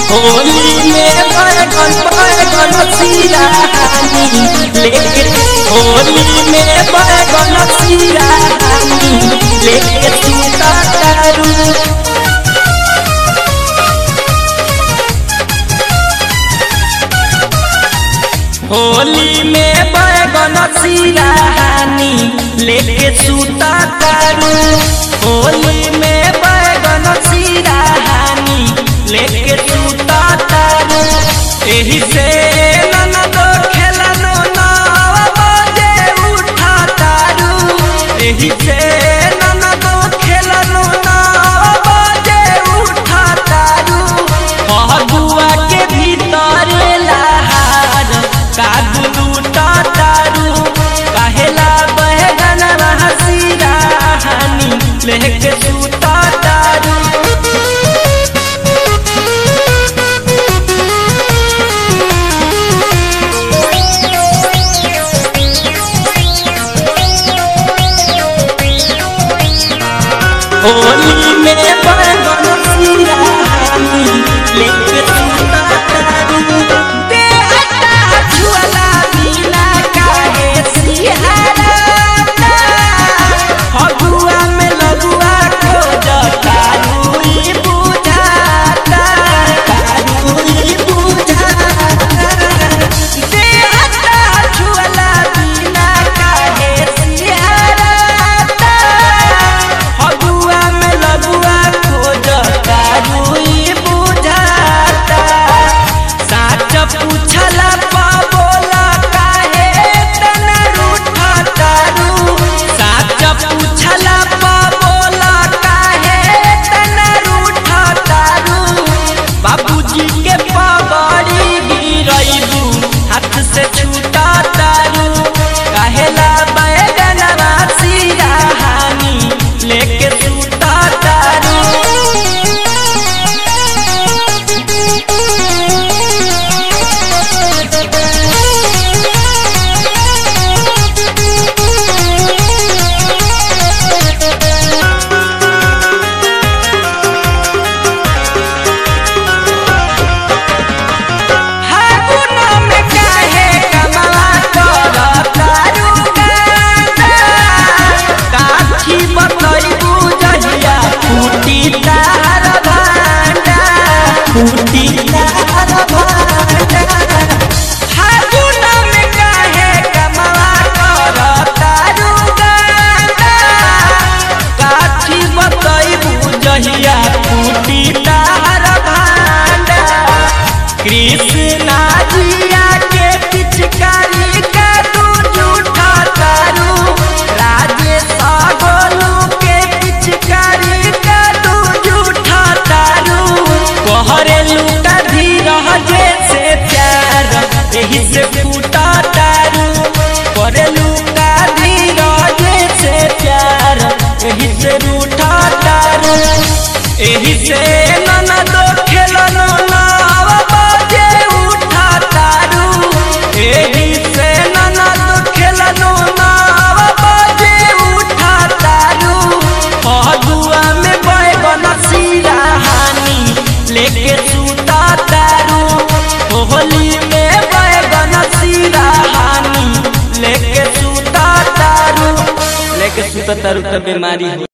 होली में बैगन बैगन सिरानी लेके होली में बैगन सिरानी लेके सीता तारू होली में बैगन सिरानी लेके सूता तारू होली में बैगन सिरानी लेके सूता तारू एही से ननदो खेलनो नाव बजे उठा तारू एही से ननदो खेलनो नाव बजे उठा तारू फगुआ के भीतर लहार कागू लूटा तारू कहेला बहगन हसीरा हानी लेके सूता तारू होली में बैगन सिरानी लेके सूता तारू देहता झुला बिना काहे सिहाराता फगुआ में लगुआ खोजता रूई बुझाता रूई बुझाता देहता झुला बिना काहे सिहाराता फगुआ में लगुआ खोजता रूई बुझाता साच पूछला पा बोला काहे तना रूठा तारू साच पूछला पा बोला काहे तना रूठा तारू बाबूजी के पगड़ी गिरैबू हाथ से छूटा तारू काहेला बैगन राशि हानी लेके सूता तारू फागुन में काहे कमला करता रुगाना काठी बतैबू जहिया फूटी तार भांडा फूटी तार भांडा फागुन में काहे कमला करता रुगाना काठी बतैबू जहिया फूटी तार भांडा कृष्णा जिया के पिचकारी का तू झूठा तारू राजेश गोलू के पिचकारी का तू झूठा तारू कोहरेलू का धीरह जैसे प्यार यही से फूटा तारू कोहरेलू का धीरह जैसे प्यार यही से रूठा तारू एही से ननदो खेलनो नाव बजे उठा तारू एही से ननदो खेलनो नाव बजे उठा तारू फगुआ में बैगन सिराहानी लेके सूता तारू होली में बैगन सिराहानी लेके सूता तारू लेके सूता तारू त बीमारी हो